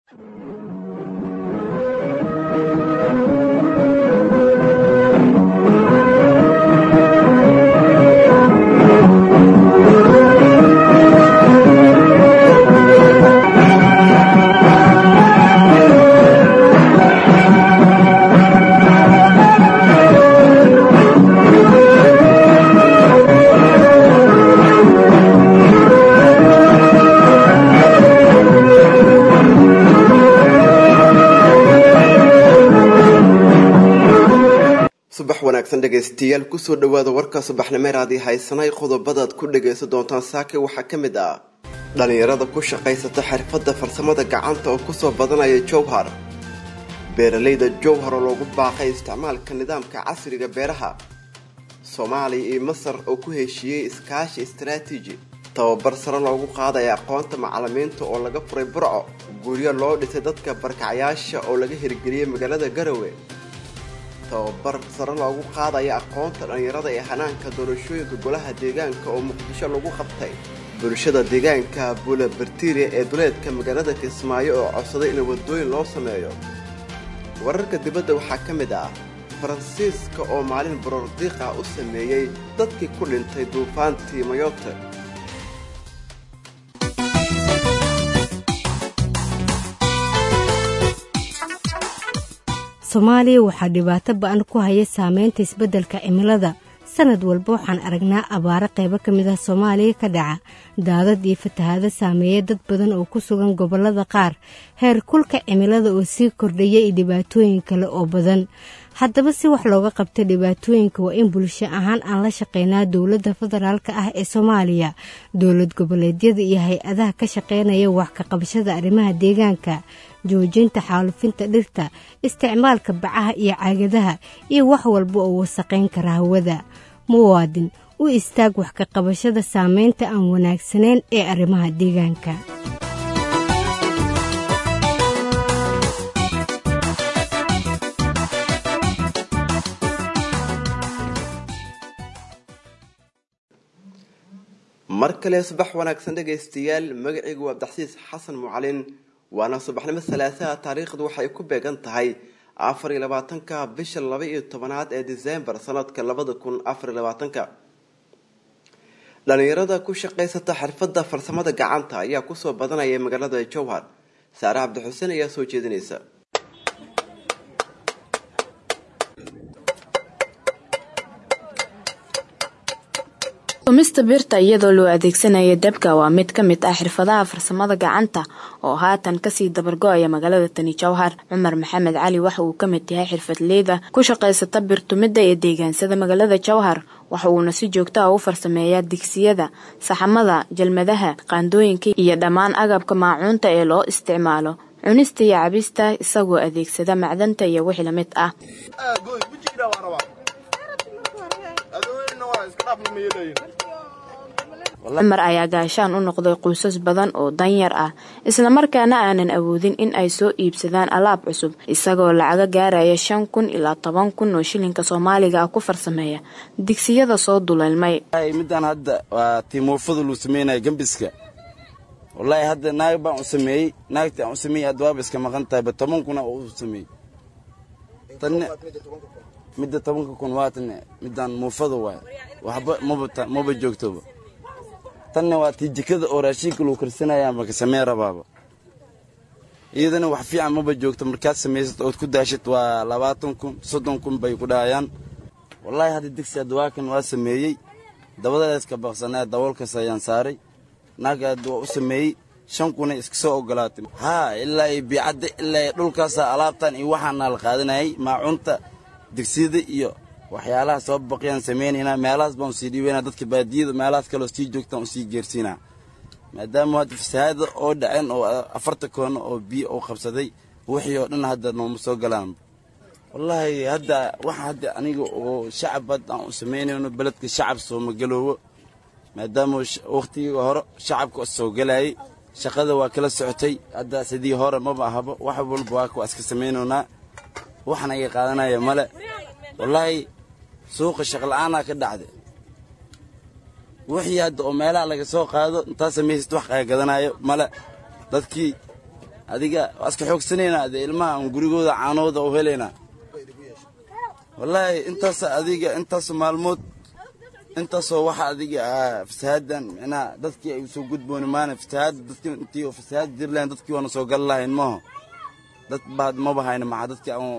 subax wanaagsan dhegaystayaal kusoo dhawaada warka subaxnimeeraadii haysanay qodobadaad ku dhagaysan doontaan saake waxaa ka mid ah dhallinyarada ku shaqaysata xirfadda farsamada gacanta oo kusoo badanaya jowhar beeralayda jowhar oo loogu baaqay isticmaalka nidaamka casriga beeraha soomaaliya iyo masar oo ku heshiiyey iskaashi istaraatiiji tababar sare loogu qaadaya aqoonta macalimiinta oo laga furay burco guryo loo dhisay dadka barkacyaasha oo laga hirgeliyey magaalada garowe tababar sare loogu qaadaya aqoonta dhallinyarada ee hanaanka doorashooyinka golaha deegaanka oo muqdisho lagu qabtay bulshada deegaanka bula bartiria ee duleedka magaalada kismaayo oo codsaday in wadooyin loo sameeyo wararka dibadda waxaa ka mid ah faransiiska oo maalin borordiiqa u sameeyey dadkii ku dhintay duufaantii mayote soomaaliya waxaa dhibaato ba-an ku haya saameynta isbeddelka cimilada sanad walba waxaan aragnaa abaaro qaybo ka mid ah soomaaliya ka dhaca daadad iyo fatahaado saameeya dad badan oo ku sugan gobollada qaar heer kulka cimilada oo sii kordhaya iyo dhibaatooyin kale oo badan haddaba si wax looga qabta dhibaatooyinka waa in bulsho ahaan aan la shaqeynaa dowladda federaalka ah ee soomaaliya dowlad goboleedyada iyo hay-adaha ka shaqeynaya wax ka qabashada arrimaha deegaanka joojinta xaalufinta dhirta isticmaalka bacaha iyo caagadaha iyo wax walba oo wasaqayn kara hawada muwaadin u istaag wax ka qabashada saameynta aan wanaagsanayn ee arrimaha deegaanka mar kale subax wanaagsan dhegaystayaal magacaygu waa abdaxsiis xasan mucalin waana subaxnimo salaasaha taariikhdu waxay ku beegan tahay afar iyo labaatanka bisha laba iyo tobanaad ee disembar sanadka labada kun afar iyo labaatanka dhalinyarada ku shaqaysata xirfadda farsamada gacanta ayaa kusoo badanaya magaalada jowhar saare cabdixuseen ayaa soo jeedinaysa tumista birta iyadoo loo adeegsanaya dabka waa mid ka mid ah xirfadaha farsamada gacanta oo haatan kasii dabargo-aya magaalada tani jowhar cumar maxamed cali waxa uu ka mid yahay xirfadleyda ku shaqaysata birtumidda ee deegaansada magaalada jowhar waxa uuna si joogta ah u farsameeyaa digsiyada saxamada jalmadaha qaandooyinka iyo dhammaan agabka maacuunta ee loo isticmaalo cunista iyo cabista isagoo adeegsada macdanta iyo wixii la mid ah cumar ayaa gaashaan u noqday qoysas badan oo danyar ah islamarkaana aanan awoodin in ay soo iibsadaan alaab cusub isagoo lacaga gaaraya shan kun ilaa toban kun oo shilinka soomaaliga ah ku farsameeya digsiyada soo duleelmay midaan hadda waa timuufada luu sameynaya gambiska wallaahi hadda naag baan u sameeyey naagtii aan u sameeyey hadda waaba iska maqan tahayba toban kuna oo u sameeyey tanne midda tobanka kun waatan midaan muufada waay waxba maba maba joogtoba tanna waa tii jikada oo raashinka lagu karsanaya maka sameen rabaaba iyadana wax fiican maba joogto markaad samaysad ood ku daashid waa labaatan kun soddon kun bay ku dhahayaan wallaahi hadda digsi hadda waa kan waa sameeyey dabadaeska baqsanaa daboolkaas ayaan saaray naag hadda waa u sameeyey shan kuna iska soo ogolaatay haa ilaa iyo biicadda ilaa iyo dhulkaasa alaabtan iyo waxaana la qaadanayay maacunta digsiyada iyo waxyaalaha soo baqiyaan samaynaynaa meelahaas baan usii dhiibaynaa dadka baadiyada meelahaas kaleo sii joogtaan usii geersiinaa maadaama hadda fasahaada oo dhaceen oo afarta koono oo biyo uu qabsaday wixii oo dhan hadda nooma soo galaan wallaahi hadda waxa hadda aniga oo shacab hadda aan u samaynayno beledka shacab sooma galoobo maadaama wakhtigii hore shacabka soo galayay shaqada waa kala socotay hadda sidii hore maba ahaba wax walba waa waa iska samaynaynaa waxna iga qaadanaya male wallaahi suuqa shaqla'aanaa ka dhacda wixii hadda oo meelaha laga soo qaado intaa samaysad wax qaagadanaayo male dadkii adiga waa iska xoogsanaynaa dee ilmaha aan gurigooda caanooda u helaynaa wallaahi intaas adiga intaas maalmood intaasoo waxa adiga ah fasaadan micnaha dadkii ay usoo gudbooni maana fasahaad dadkii intii oo fasahaad jir lahayn dadkii waana soo gali lahayn maaho dad baad maba hayna maxaa dadkii aan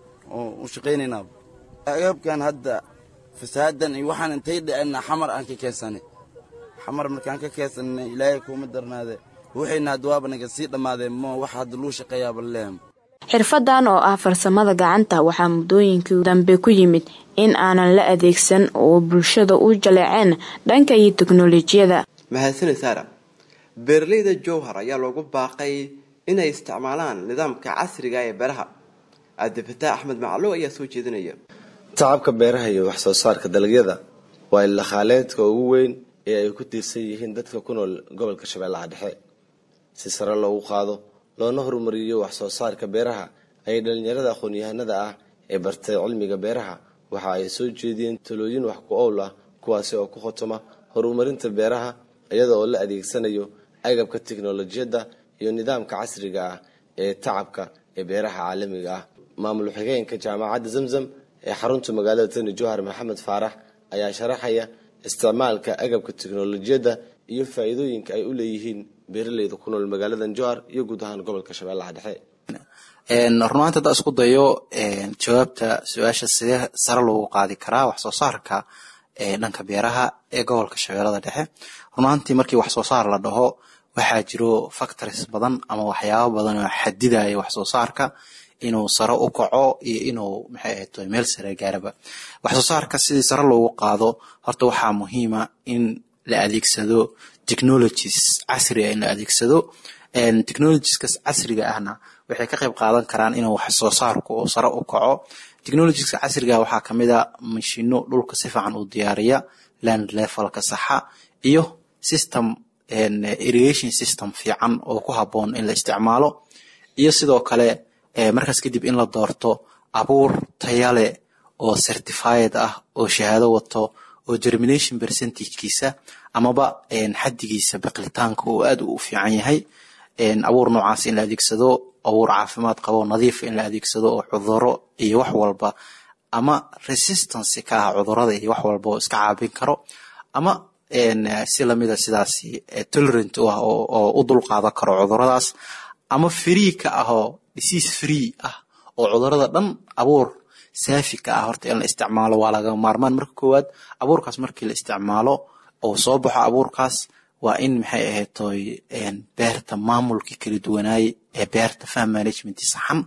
u shaqaynaynaa agabkan hadda fasaadan iyo waxaan intay dhicina xamar aan ka keensanay xamar markaan ka keensanay ilaahay kuuma darnaade waxayna hadda waaba naga sii dhammaadeen ma wax hadda luu shaqeeyaaba lehem xirfadan oo ah farsamada gacanta waxaa muddooyinkii dambe ku yimid in aanan la adeegsan oo bulshada u jaleeceen dhanka iyo teknolojiyada mahadsane saara beeraleyda jowhar ayaa loogu baaqay inay isticmaalaan nidaamka casriga ee beeraha cabdifataax axmed maclow ayaa soo jeedinaya tacabka beeraha iyo wax soo saarka dalagyada waa ilakhaaleedka ugu weyn ee ay ku tiirsan yihiin dadka ku nool gobolka shabeellaha dhexe si sare loogu qaado loona horumariyo wax soo saarka beeraha ayay dhalinyarada aqoon-yahanada ah ee bartay cilmiga beeraha waxa ay soo jeediyeen talooyin wax ku owl ah kuwaasi oo ku khotoma horumarinta beeraha iyada oo la adeegsanayo agabka tiknolojiyadda iyo nidaamka casriga ah ee tacabka ee beeraha caalamiga ah maamul xigeenka jaamacadda zamzam ee xarunta magaalada tani jowhar maxamed faarax ayaa sharaxaya isticmaalka agabka tiknolojiyadda iyo faa-iidooyinka ay u leeyihiin beeraleyda ku nool magaaladan jowhar iyo guud ahaan gobolka shabeellaha dhexe runaanta haddaa isku dayo jawaabta su-aasha sidee sare loogu qaadi karaa wax soo saarka dhanka beeraha ee gobolka shabeellada dhexe runaantii markii wax soo saar la dhaho waxaa jiro factories badan ama waxyaabo badan oo xadidaya wax soo saarka inuu sare u kaco iyo inuu maxay ahayd meel sare gaaraba wax soo saarka sidii sare loogu qaado horta waxaa muhiima in la adeegsado technologies casri ah in la adeegsado technologieskaas casriga ahna waxay ka qayb qaadan karaan inuu wax soo saarku uu sare u kaco technologieska casriga ah waxaa kamid a mashino dhulka si fiican u diyaariya land levelka saxa iyo system irrigation system fiican oo ku haboon in la isticmaalo iyo sidoo kale markaas kadib in la doorto abuur tayale oo certified ah oo shahaado wato oo germination percentagekiisa amaba xadigiisa biqlitaanka oo aad u fiican yahay abuur noocaas in la adeegsado abuur caafimaad qabo nadiif in la adeegsado oo cuduro iyo wax walba ama resistance ka ah cudurada iyo wax walba oo iska caabin karo ama si lamida sidaas tolerant u ah oo u dulqaadan karo cuduradaas ama free ka ah oo disease free ah oo cudurada dhan abuur saafi ka ah horta in la isticmaalo waa laga maarmaan marka koowaad abuurkaas markii la isticmaalo oo soo baxo abuurkaas waa in maxay ahayd toy beerta maamulkii kala duwanaayey ee beerta farm management saxan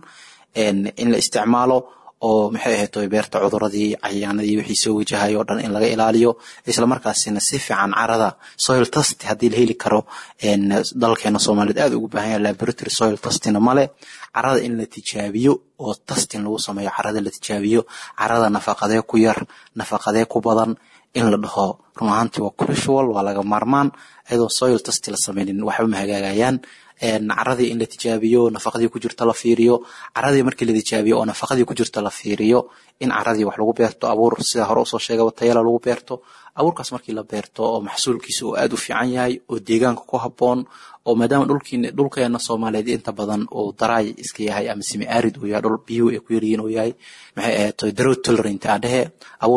in la isticmaalo oo maxay ahayd toy beerta cuduradii cayayaanadii wixii soo wajahay oo dhan in laga ilaaliyo islamarkaasina si fiican carada soil test haddii la heli karo dalkeena soomaaliyeed aad ugu baahan yahay laboratory soil testina male carada in la tijaabiyo oo testing lagu sameeyo carada la tijaabiyo carada nafaqadee ku yar nafaqadee ku badan in la dhaho run ahaantii waa crucial waa laga maarmaan iyadoo soil test la sameynin waxba ma hagaagayaan caradii in la tijaabiyo nafaqadii ku jirta la fiiriyo caradii markii la tijaabiyo oo nafaqadii ku jirta la fiiriyo in caradii wax lagu beerto abuur sida hore usoo sheegaba tayala lagu beerto abuurkaas markii la beerto oo maxsuulkiisa uu aad u fiican yahay oo deegaanka ku haboon oo maadaama dhulkiin dhulkeena soomaaliyeed inta badan uu daraay iska yahay ama simi arid uu yahay dhul biyuhu ay ku yaryihiin uu yahay maxay ahayd drought tolerant aan dhehe abuur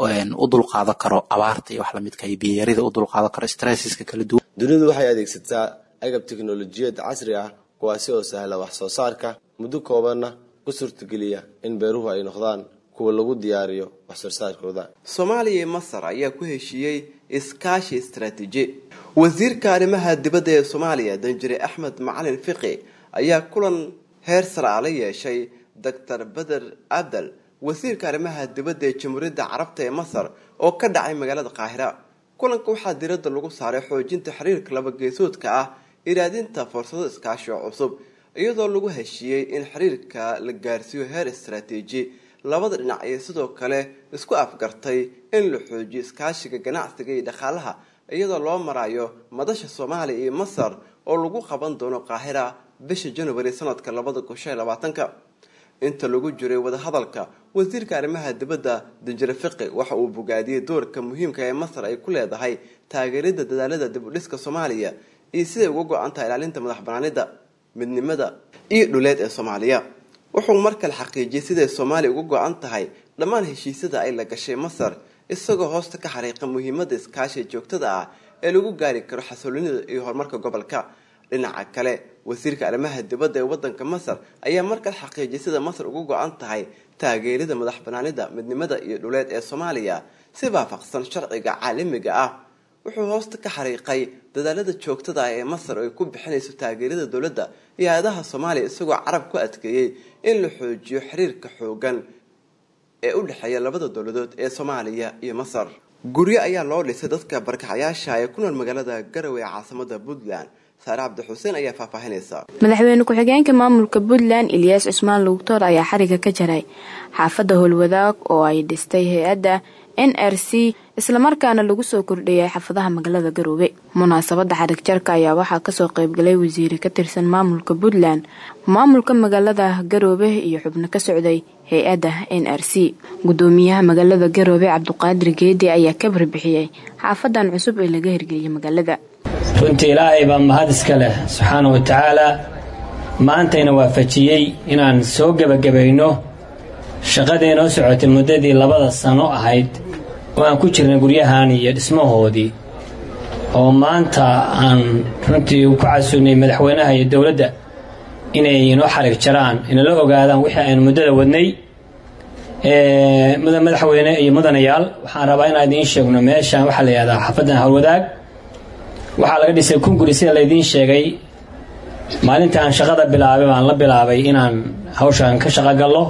u dulqaadan karo abaarta iyo wax lamidka iyo biyarida u dulqaadan karo stresseska kala duwan dunidu waxay adeegsataa agab tiknolojiyad casri ah kuwaasi oo sahla wax soo saarka muddo koobanna ku suurtageliya in beeruhu ay noqdaan kuwa lagu diyaariyo wax soo saarkooda soomaaliya iyo masar ayaa ku heshiiyey iskaashi istaraatiiji wasiirka arrimaha dibadda ee soomaaliya danjire axmed macalin fiqi ayaa kulan heer sare ah la yeeshay doctor beder abdal wasiirka arrimaha dibadda ee jamhuuriyadda carabta ee masar oo ka dhacay magaalada qaahira kulanka waxaa diradda lagu saaray xoojinta xiriirka laba geesoodka ah iraadinta fursado iskaashi oo cusub iyadoo lagu heshiiyey in xiriirka la gaarsiiyo heer istaraatiiji labada dhinac iyo sidoo kale isku afgartay in la xoojiyo iskaashiga ganacsiga iyo dhaqaalaha iyadoo loo marayo madasha soomaaliya iyo masar oo lagu qaban doono qaahira bisha january sanadka labada kun shan iyo labaatanka inta lagu jiray wadahadalka wasiirka arrimaha dibadda danjire fiqi waxa uu bogaadiyey doorka muhiimka ee masar ay ku leedahay taageerida dadaalada dib u dhiska soomaaliya iyo siday uga go-an tahay ilaalinta madax banaanida midnimada iyo dhuleed ee soomaaliya wuxuu mar kale xaqiijiyey siday soomaaliya uga go-an tahay dhammaan heshiisyada ay la gashay masar isagoo hoosta ka xariiqa muhiimada iskaashiga joogtada ah ee lagu gaari karo xasiloonida iyo horumarka gobolka dhinaca kale wasiirka arrimaha dibadda ee wadanka masar ayaa markale xaqiijiyay sida masar uga go-an tahay taageerida madax banaanida midnimada iyo dhuleed ee soomaaliya si waafaqsan sharciga caalamiga ah wuxuu hoosta ka xariiqay dadaalada joogtada ah ee masar ay ku bixinayso taageerada dowladda iyo hay-adaha soomaaliya isagoo carab ku adkeeyey in la xoojiyo xiriirka xoogan ee u dhexeeya labada dowladood ee soomaaliya iyo masar guryo ayaa loo dhisay dadka barkacayaasha ee ku nool magaalada garowe ee caasimada puntland saare cabdi xuseen ayaa faahfaahinaysa madaxweyne ku-xigeenka maamulka puntland ilyaas cusmaan lugtoor ayaa xariga ka jaray xaafadda howlwadaag oo ay dhistay hay-adda n r c islamarkaana lagu soo kordhiyay xaafadaha magaalada garoobe munaasabadda xarig jarka ayaa waxaa kasoo qaybgalay wasiire ka tirsan maamulka puntland maamulka magaalada garoobe iyo xubno ka socday hay-adda n r c gudoomiyaha magaalada garoobe cabduqaadir geedi ayaa ka barbixiyey xaafadan cusub ee laga hirgeliyay magaalada runtii ilaahay baa mahad iska leh subxaana wa tacaalaa maantayna waafajiyey inaan soo gebagabayno shaqadii noo socotay muddadii labada sano ahayd oo aan ku jirnay guryahan iyo dhismahoodii oo maanta aan runtii ku casugnay madaxweynaha iyo dowladda inay inoo xarig jaraan inala ogaadaan wixii aynu muddada wadnay mudan madaxweyne iyo mudanayaal waxaan rabaa inaan idiin sheegno meeshaan waxaa la yihahdaa xaafaddan howlwadaag waxaa laga dhisay kun guri sida laydiin sheegay maalintaan shaqada bilaabay baan la bilaabay inaan hawshaan ka shaqo gallo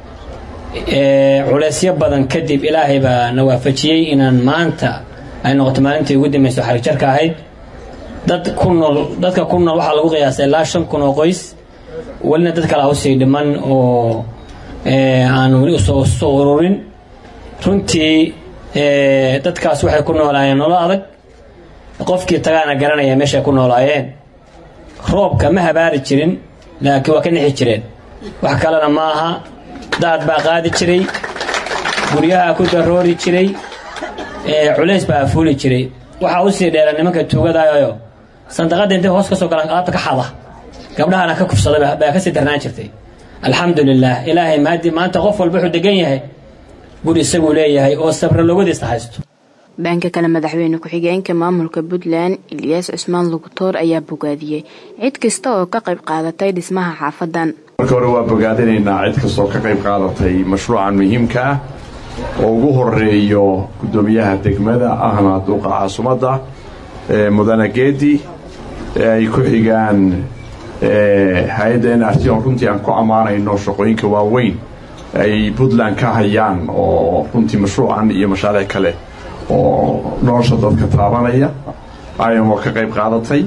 culeysyo badan kadib ilaahay baa na waafajiyey inaan maanta ay noqoto maalintii ugu dambayso xarig jarka ahayd dad ku nool dadka ku nool waxaa lagu qiyaasay ilaa shan kun oo qoys welina dad kale hawsii dhiman oo aan weli usoo soo ururin runtii dadkaas waxay ku noolaayeen nolol adag qofkii tagaana garanaya meeshay ku noolaayeen roobka ma habaari jirin laakiin waa ka nixi jireen wax kalena ma aha daad baa qaadi jiray guryaha ku daroori jiray culays baa afuuli jiray waxaa usii dheera nimanka tuugadayo sandaqadda intay hoos ka soo galaan alaabta ka xada gabdhahana ka kufsaday baa kasii darnaan jirtay alxamdulilaah ilaahay maadii maanta qof walba wuxuu degan yahay guri isaguu leeyahay oo sabra logadiista haysto dhanka kale madaxweyne ku-xigeenka maamulka puntland ilyaas cusmaan lugutoor ayaa bogaadiyey cid kasta oo ka qayb qaadatay dhismaha xaafadan marka hore waa bogaadinaynaa cid kastoo ka qayb qaadatay mashruucan muhiimka ah oo ugu horeeyo guddoomiyaha degmada ahna duuqa caasimadda mudane geedi ay ku xigaan hay-adda n r t oo runtii aan ku ammaanayno shaqooyinka waaweyn ay puntland ka hayaan oo runtii mashruucan iyo mashaariic kale oo nolosha dadka taabanaya ayamo ka qayb qaadatay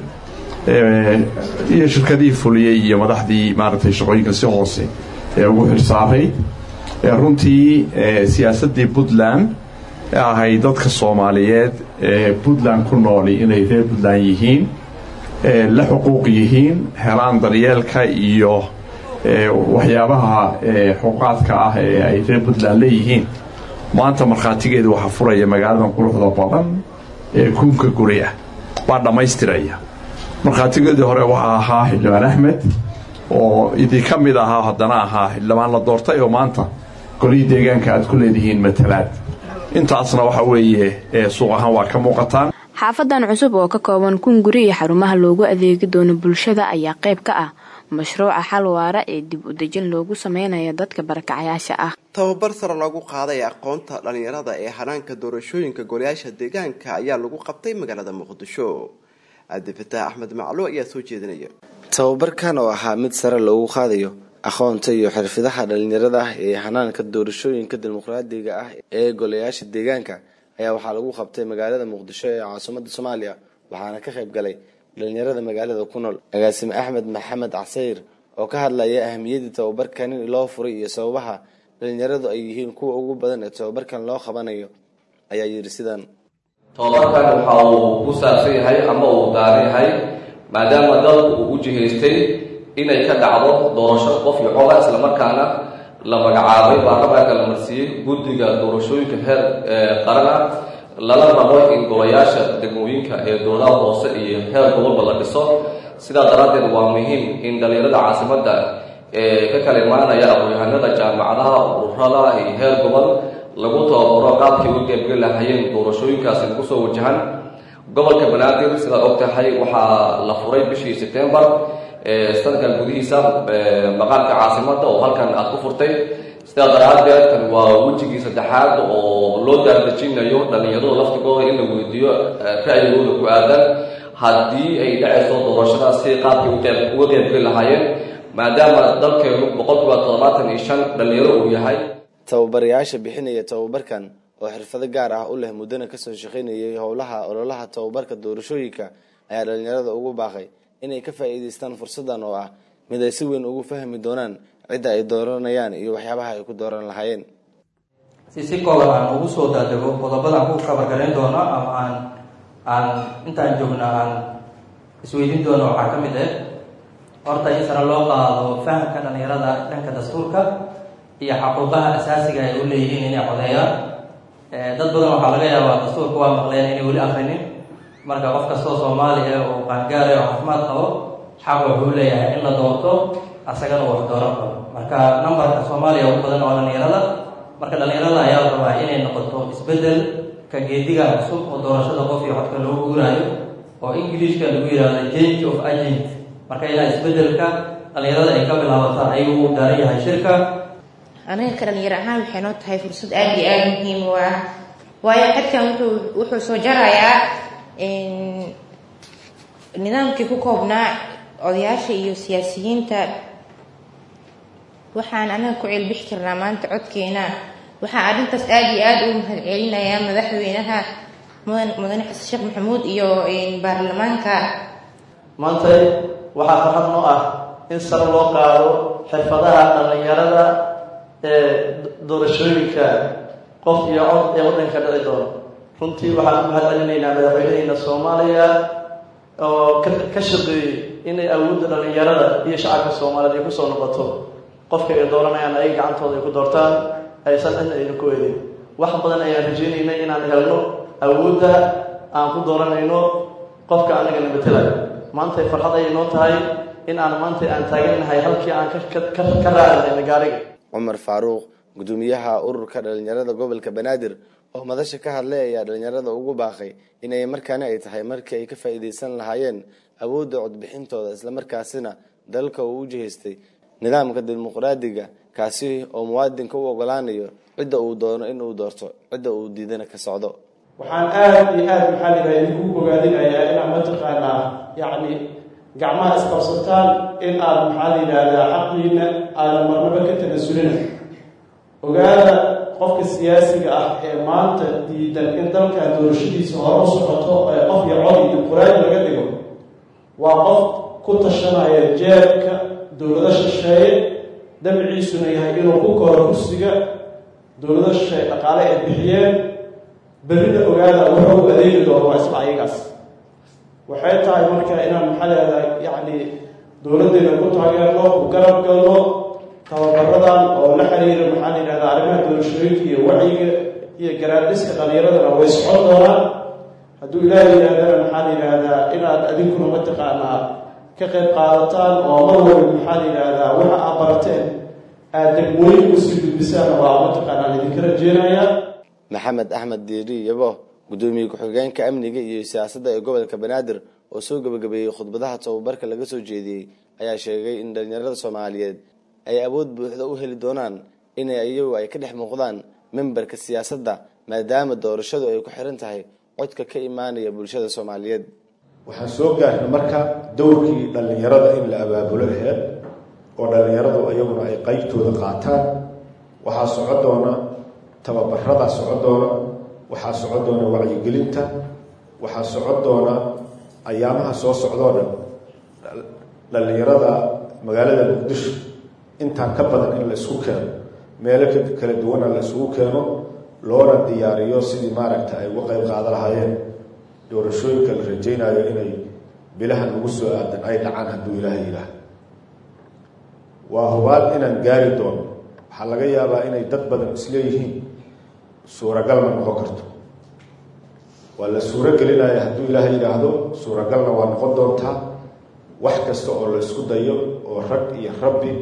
iyo shirkadihii fuliyey iyo madaxdii maaragtay shaqooyinka si hoose ee ugu xirsaaray runtii siyaasaddii puntland ahay dadka soomaaliyeed ee puntland ku nooli inay reer puntland yihiin la xuquuq yihiin helaan daryeelka iyo waxyaabaha xuquuqaadka ah ee ay reer puntland leeyihiin maanta markhaatigeeda waxaa furaya magaaladan quruxda badan ee kunka guri ah waa dhammaystiraya markhaatigeedii hore waxaa ahaa xildhibaan axmed oo idii ka mid ahaa haddana ahaa xildhibaan la doortay oo maanta golihii deegaanka aad ku leedihiin matalaad intaasna waxa weeye suuq ahaan waa ka muuqataan xaafadan cusub oo ka kooban kun guri iyo xarumaha loogu adeegi doono bulshada ayaa qayb ka ah mashruuca xal waara ee dib u dejin loogu sameynaya dadka barakacayaasha ah tababar sare loogu qaaday aqoonta dhalinyarada ee hanaanka doorashooyinka golayaasha deegaanka ayaa lagu qabtay magaalada muqdisho cabdifataax axmed maclo ayaa soo jeedinaya tababarkan oo ahaa mid sare loogu qaadayo aqoonta iyo xirfadaha dhalinyarada ah ee hanaanka doorashooyinka dimuqraadiga ah ee golayaasha deegaanka ayaa waxaa lagu qabtay magaalada muqdisho ee caasimada soomaaliya waxaana ka qayb galay dhalinyarada magaalada ku nool agaasime axmed maxamed casayr oo ka hadlaya ahamiyadii tababarkan in loo furay iyo sababaha dhalinyaradu ay yihiin kuwa ugu badan ee tababarkan loo qabanayo ayaa yidhi sidan tababarkan waxa uu ku saabsan yahay ama uu daaran yahay maadaama dalku uu u jihaystay inay ka dhacdo doorasho qof iyo coda islamarkaana la magacaabay baarlamaanka la marsiiyey guddiga doorashooyinka heer qarana lala rabo in golayaasha degmooyinka ee dowladaha hoose iyo heer gobolba la dhiso sidaa daraaddeed waa muhiim in dhallinyarada caasimadda ee ka kala imaanaya aqoon-yahanada jaamacadaha ururada iyo heer gobol lagu tababaro qaabkii u qeybgeli lahayeen doorashooyinkaasi lagu soo wajahan gobolka banaadir sidaad og tahay waxaa la furay bishii sebtembar sanadkan gudihiisa maqaamka caasimadda oo halkan aad ku furtay sidaa daraaddeed kan waa wejigii saddexaad oo loo daardejinayo dhallinyaradu laftigooda in la weydiiyo ra'yigooda ku aadan haddii ay dhacayso doorashadaas si qaabkii uga qeybgeli lahaayeen maadaama dalkeenu boqolkiiba toddobaatan iyo shan dhallinyaro uu yahay tababarayaasha bixinaya tababarkan oo xirfado gaar ah u leh muddana kasoo shaqaynayay howlaha ololaha tababarka doorashooyinka ayaa dhallinyarada ugu baaqay inay ka faa'iidaystaan fursadan oo ah mid ay si weyn ugu fahmi doonaan cidda ay dooranayaan iyo waxyaabaha ay ku dooran lahaayeen si si kooban aan ugu soo daadego qodobadaan ku kabargarayn doono ama aan aan intaan joogna aan isweydiin doono waxaa ka mid ah horta in sare loo qaado fahamka dhallinyarada dhanka dastuurka iyo xaquuqaha asaasiga ay u leeyihiin inay codeeyaan dad badan waxaa laga yaabaa dastuurka waa maqleen inay weli akrinin marka qof kastoo soomaali ah oo qaangaara oo caafimaad qabo xaq wuxuu leeyahay in la doorto asagana wax dooran karo marka numberka soomaaliya ugu badan oo dhallinyarada marka dhallinyarada ayaa la rabaa inay noqoto isbedel ka geediga cusub oo doorashada qof iyo codka loogu guuraayo oo ingiliishka lagu yihahdo change of agent marka ilaa isbedelka dhallinyarada ay ka bilaabato ayuu u daaran yahay shirka aniga ka dhalinyaro ahaan waxay noo tahay fursad aada iyo aada muhiim u ah waayo xadkan wuxuu wuxuu soo jarayaa nidaamkii ku koobnaa odayaasha iyo siyaasiyiinta waxaan anaga ku ceelbixi karnaa maanta codkeena waxaa arrintaas aada iyo aada u mahadcelinayaa madaxweynaha mudan mudane xasan sheekh maxamuud iyo baarlamaanka maanta waxaa farxad noo ah in sare loo qaado xirfadaha dhallinyarada ee doorashooyinka qof iyo cod ee waddanka dhici doono runtii waxaan u mahad celinaynaa madaxweyneheyna soomaaliya oo ka shaqeeyey inay awoodda dhallinyarada iyo shacabka soomaaliyeed ay kusoo noqoto qofka ay dooranayaan ay gacantooda ay ku doortaan aysan cidna ayna ku eedin wax badan ayaan rajeynaynay inaan helno awoodda aan ku dooranayno qofka anagana matelayo maantay farxad ayay noo tahay in aan maanta aan taagannahay halkii aan ka raacnayna gaariga cumar faaruuq gudoomiyaha ururka dhalinyarada gobolka banaadir oo madasha ka hadlay ayaa dhalinyarada ugu baaqay inay markaani ay tahay markii ay ka faa'iidaysan lahaayeen awoodda codbixintooda islamarkaasina dalka uu u jihaystay nidaamka dimuqraadiga kaasi oo muwaadinka u ogolaanayo cidda uu doono in uu doorto cidda uu diidana ka socdo waxaan aada iyo aada maxaa lidaha idinku bogaadinayaa inaad mataqaanaa yacni gacmaha isqabsataan in aad maxaa la yidhaahdaa xaqiina aadan marnaba ka tanasulina ogaada qofka siyaasiga ah ee maanta diidan in dalkan doorashadiisa hore u socoto ee qof iyo cod iyo dimuqraadi laga dhigo waa qof ku tashanaya jeebka dowlado shisheeye dabciisuna yahay inuu ku koro kursiga dowlado shisheeye dhaqaale ay bixiyeen berrida ogaada wuxuu u adeegi doono waa isla ayagaas waxay tahay marka inaan maxaa leedahay yacni dowladdeena ku taageerno ku garab galno tababaradan oo la xiriira maxaa la yidhahdaa arrimaha doorashooyinka iyo wacyiga iyo garaadhiska dhallinyaradana way socon doonaan hadduu ilaahay yidhahdana maxaa la yidhaahdaa inaad adinkuna mataqaanaa ka qayb qaadataan oo mar walba maxaa la yidhaahdaa waxa aad barateen aad degmooyin usii gudbisaan waa mataqaanaa idinka rajeenaya maxamed axmed diiri yabo gudoomiye ku-xigeenka amniga iyo siyaasadda ee gobolka banaadir oo soo gabagabeeyey khudbadaha tababarka laga soo jeediyey ayaa sheegay in dhalinyarada soomaaliyeed ay awood buuxda u heli doonaan inay iyagu ay ka dhex muuqdaan memberka siyaasadda maadaama doorashadu ay ku xiran tahay codka ka imaanaya bulshada soomaaliyeed waxaan soo gaarnay marka dowrkii dhallinyarada in la abaabulo aheed oo dhallinyaradu iyaguna ay qeybtooda qaataan waxaa soco doona tababaradaa soco doona waxaa soco doona wacyigelinta waxaa soco doona ayaamaha soo socdoo dhan dhallinyarada magaalada muqdisho intaan ka badan in la isku keeno meelo kala duwana la isugu keeno loona diyaariyo sidii maaragta ay uga qeyb qaada lahaayeen doorashooyinka la rajaynayo inay bilahan ugu soo aadan ay dhacaan hadduu ilaahay yidhaah waa hubaal inaan gaari doono waxaa laga yaabaa inay dad badan isleeyihiin suuragalna noqon karto waa la suuro gelinaya hadduu ilaahay yidhaahdo suuragalna waa noqon doontaa wax kasta oo la isku dayo oo rag iyo rabbi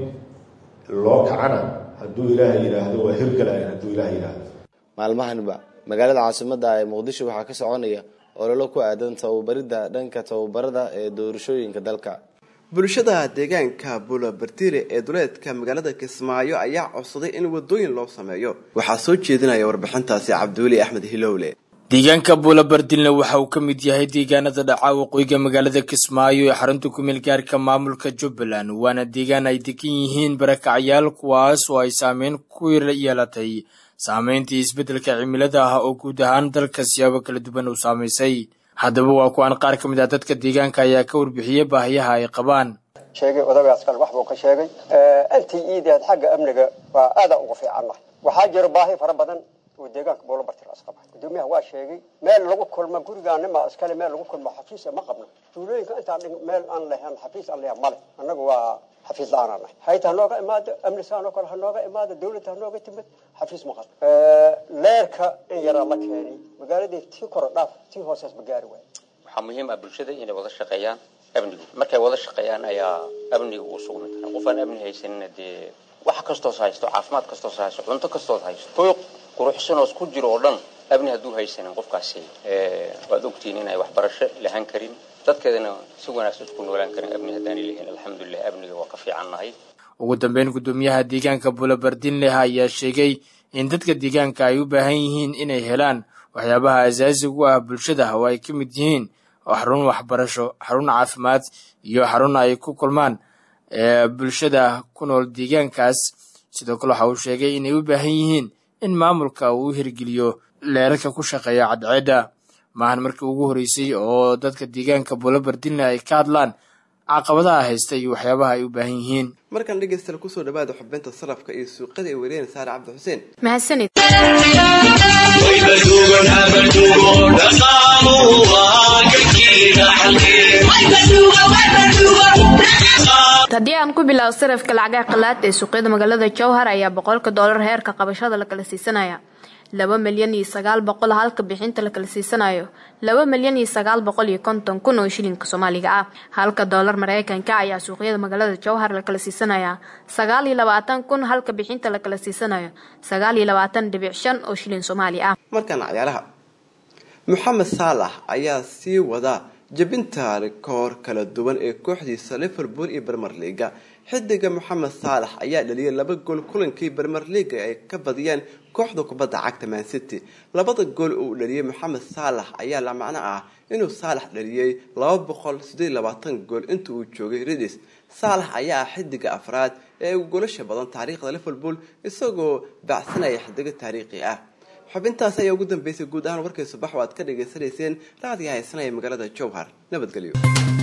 loo kacana hadduu ilaahay yidhaahdo waa hirgalayan hadduu ilahay yidhaahdo maalmahanba magaalada caasimadda ee muqdisho waxaa ka soconaya ololo ku aadan tababaridda dhanka tababarada ee doorashooyinka dalka bulshada deegaanka buulabartire ee duleedka magaalada kismaayo ayaa codsaday in wadooyin loo sameeyo waxaa soo jeedinaya warbixintaasi cabdiweli axmed hilowle deegaanka buulabardilne waxa uu ka mid yahay deegaanada dhaca waqooyiga magaalada kismaayo ee xarunta kumeel gaarka maamulka jubbaland waana deegaan ay degan yihiin barakacyaal kuwaas oo ay saameyn ku yeelatay saameyntii isbeddelka cimilada ah oo guud ahaan dalka siyaabo kala duwan uu saamaysay haddaba waa kuwaan qaar ka mid ah dadka deegaanka ayaa ka warbixiyey baahiyaha ay qabaan sheegay odagaas kale wax buu ka sheegay intii iideed xagga amniga waa aada uga fiicannahay waxaa jira baahi fara badan oo deegaanka buulabartir asqaba gudoomiyaha waa sheegay meel lagu kulmo gurigaanima iskale meel lagu kulmo xafiis ma qabno tuulooyinka intaan meel aan lahayn xafiis aan lahayn male annagu waa xafiis la-aan nahay hayta hanooga imaado amnisaanoo kale hanooga imaado dawladda hanooga timid xafiis ma qabno leerka in yaraa la keenay magaaladii tii koro dhaaf tii hoosees ma gaari waay waxaa muhiim ah bulshada inay wada shaqeeyaan amnigu markay wada shaqeeyaan ayaa amniga uu sugmi karaa qof aan amni haysanina dee wax kastoos haysto caafimaad kastoos haysto cunto kastoos haysto hoy quruxsanoos ku jiro oo dhan amni hadduu haysanin qofkaasi waad ogtihiin inay waxbarasho lahan karin dadkeedana si wanaagsan isku noolaan karin amni haddaanay lahayn alxamdulilah amniga waa ka fiicannahay ugu dambeyn gudoomiyaha deegaanka buulabardinleh ayaa sheegay in dadka deegaanka ay u baahan yihiin inay helaan waxyaabaha asaasiga u ah bulshada oo ay ka mid yihiin xarun waxbarasho xarun caafimaad iyo xarun ay ku kulmaan bulshada ku nool deegaankaas sidoo kale waxa uu sheegay inay u baahan yihiin in maamulka uu hirgeliyo leerarka ku shaqeeya cadceedda maahan markii ugu horreysay oo dadka deegaanka buulabardinle ay ka hadlaan caqabadaha haysta iyo waxyaabaha ay u baahan yihiin markaan dhegeystayaal kusoo dhawaada xubinta sarafka iyo suuqada ay wariyeen saare cabdi xuseen mahadsanid haddii aan ku bilaabo sarafka lacagaha qalaad ee suuqyada magaalada jowhar ayaa boqolka doolar heerka qabashada la kala siisanaya laba milyan iyo sagaal boqol halka bixinta la kala siisanayo laba milyan iyo sagaal boqol iyo konton kun oo shilinka soomaaliga ah halka doolar mareykanka ayaa suuqyada magaalada jowhar la kala siisanaya sagaal iyo labaatan kun halka bixinta la kala siisanayo sagaal iyo labaatan dhibic shan oo shilin soomaali ah markaan cayaaraha moxamed saalax ayaa sii wada jebinta rikoor kala duwan ee kooxdiisa liverpool iyo bermer liga xidiga moxamed saalax ayaa dhaliyay laba gool kulankii bermer liga ay ka badiyeen kooxda kubadda cagta man city labada gool uu dhaliyay moxamed saalax ayaa la macno ah inuu saalax dhaliyey laba boqol sideed labaatan gool inta uu joogay ridis saalax ayaa ah xidiga afraad ee ugu golasha badan taariikhda liverpool isagoo baacsanaya xidigo taariikhi ah xubintaas ayaa ugu dambeysay guud ahaan warkay subax oo aad ka dhagaysanayseen raadiga haysanaya magaalada jowhar nabadgelyo